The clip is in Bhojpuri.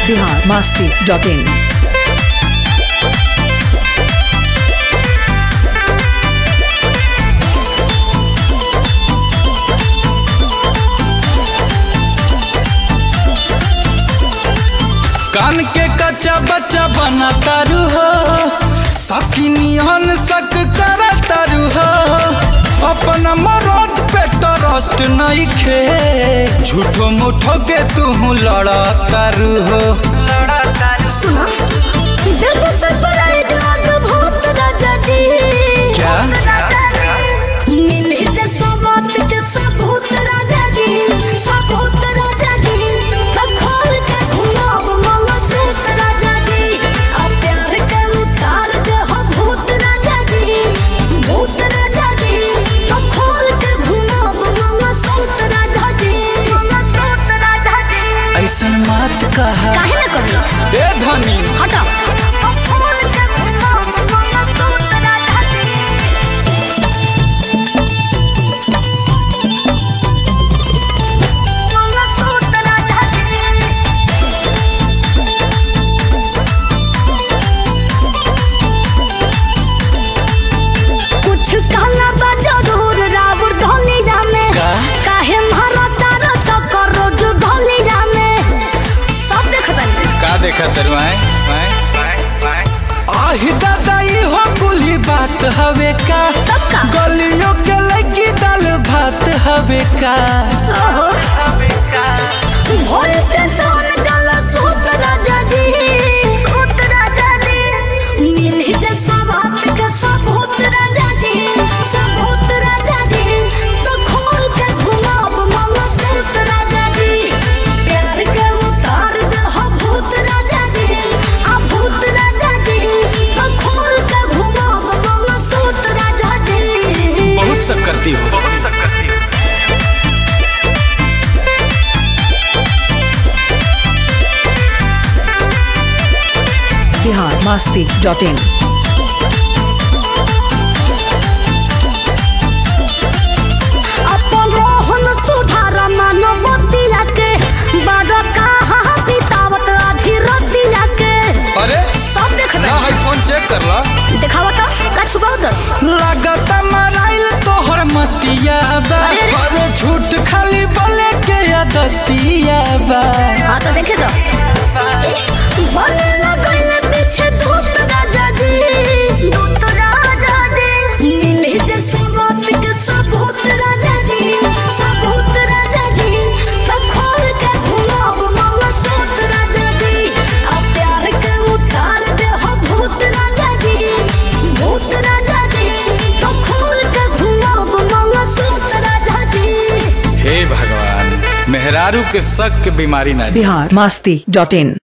बिहार मास्ती डॉट इन कान के कच्चा बच्चा बना तारू हो सकिनियन सक कर तारू हो अपन मरद पे ट्रस्ट नहीं खे झूठो मुठो के तू लड़ा तारू हो सुना देखो सरप्राइज अद्भुत राजा जी क्या मिले जे सबत के सबूत राजा जी सबूत राजा जी तो खोल के घुमाव मामा सूत राजा जी आ प्यार के उतार दे हो भूत राजा जी भूत राजा जी तो खोल के घुमाव मामा सूत राजा जी मामा सूत राजा जी ऐसन मत कहा काहे ना करी ए धनी हटा खोल के घुमाव मामा सूत राजा जी मामा सूत राजा जी कुछ कहला बा जरूर रावण ढोली रामे का? काहे मारा तारा चक्कर रोज ढोली रामे सब देखतन का देखा तरु आए आहि दादा हो कुली बात हवे का तब का? गलियों के लगी दाल भात हवे का ओहो भोल के सोन जला सूत राजा जी सूत राजा जी मिली जे सवात के सबूत राजा जी सबूत राजा जी तो खोल के घुमाव मामा सूत राजा जी प्यार के उतार दे हो भूत राजा जी आ भूत राजा जी तो खोल के घुमाव मामा सूत राजा जी बहुत सब करती हो बिहार मास्ती डॉट इन अपन रोहन सुधार मानव के बड़ कहाँ बितावत अभी रतिया के अरे सब देख ना है फोन चेक कर ला दिखावा तो का छुपाव कर लागत मराइल तोहर मतिया बा अरे रे। अरे झूठ खाली बोले के आदतिया बा हाँ तो देखे तो बने लगल पीछे धूत राजा जी धूत राजा जी मिले जे सबूत के सबूत राजा जी सबूत राजा जी तो खोल के घुमाव मामा सूत राजा जी आ प्यार के उतार दे हो भूत राजा जी भूत राजा जी तो खोल के घुमाव मामा सूत राजा जी हे भगवान मेहरारू के शक के बीमारी ना बिहार मास्ती डॉट इन